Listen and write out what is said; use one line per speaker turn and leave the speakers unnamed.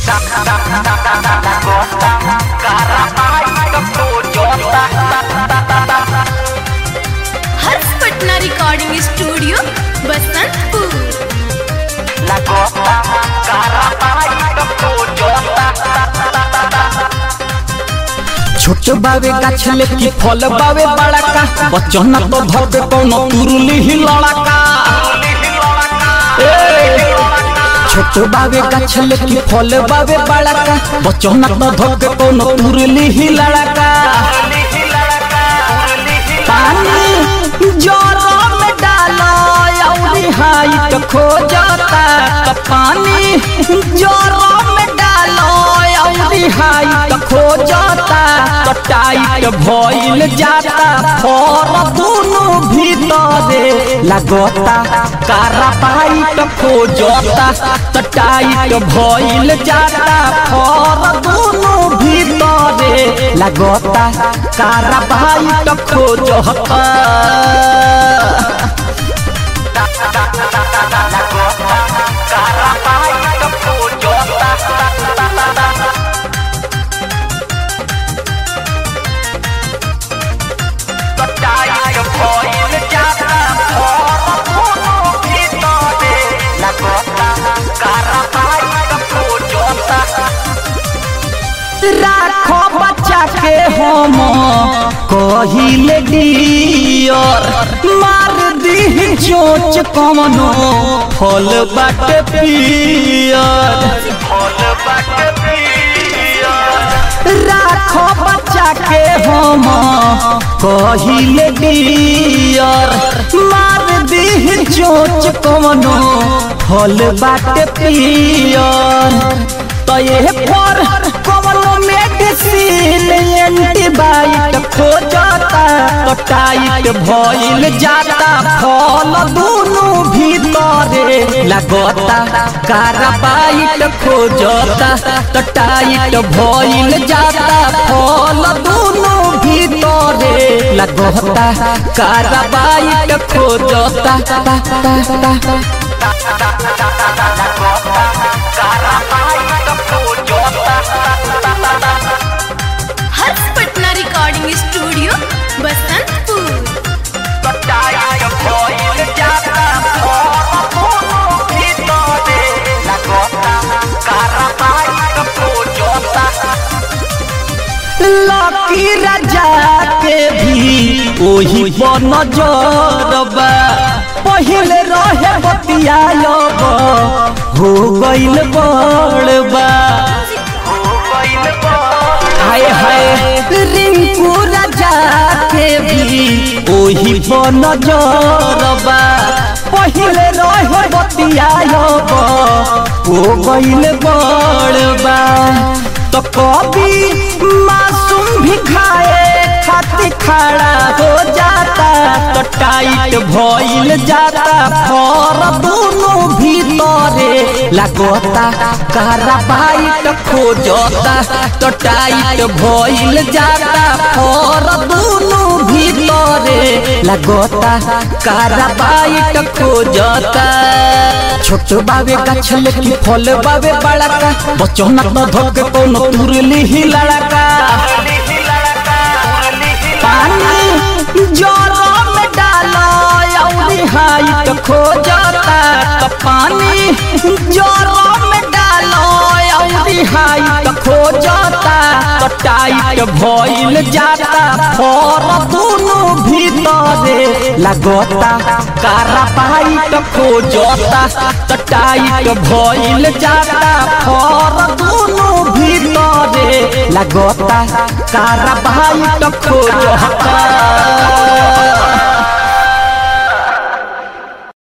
हर्ष Patna recording studio Basantpur
छोट बावे गाछ लेके फल बावे बड़ा का बच्चन तो धरबे कौनो तुरली ही लड़का छोट बावे गाछ लेके फल बावे बड़ा का बच्चन तो धरबे कौनो तुरली ही लड़का पानी जोरो में डालो अउरी हाइट खो जाता तो पानी जोरो में डालो अउरी हाइट खो जाता तो टाइट भइल जाता फर दुनु भीतरे लगता कारा पाइट खो जाता तो टाइट भइल जाता फर दुनु भीतरे लगता कारा पाइट खो जाता राखो बच्चा के हम कहिले डियर मार दी चोच कमनो फल बाट पियर राखो बच्चा के हम कहिले डियर मार दी चोच कमनो फल बाट पियर तो ये पर कमलो मेडिसिन एंटीबायोटिक खो जाता तो टाइट भइल जाता फल दुनु भीतरे लगता कार्बाइट खो जाता तो टाइट भइल जाता फल दुनु भीतरे लगता कार्बाइट खो जाता
Harsh Patna recording studio Basantpur
Lucky Raja के भी ओही पर नजरबा पहिले रहे बतियालब हो गइल बड़बा हाय हाय रिंकू राजा के भी ओही पर नजरबा पहिले रहे बतियालब हो गइल बड़बा तो कभी मासूम भी खाए खातिर खड़ा हो जाता तो टाइट भइल जाता फर दुनु भीतरे लगता कार्बाइट खो जाता तो टाइट भइल जाता फर दुनु भीतरे लगता कार्बाइट खो जाता छोट बावे गाछ लेके फल बावे बड़ा का बच्चों ना तो धोके कोनो तुरली ही लड़का पानी जोरो में डालो अउरी हाइट खो जाता तो पानी जोरो में डालो अउरी हाइट खो जाता तो टाइट भइल जाता फर दुनु भीतरे लगता कारा पाइट खो जाता तो टाइट भइल जाता फर दुनु भीतरे लगता कारा पाइट खो जाता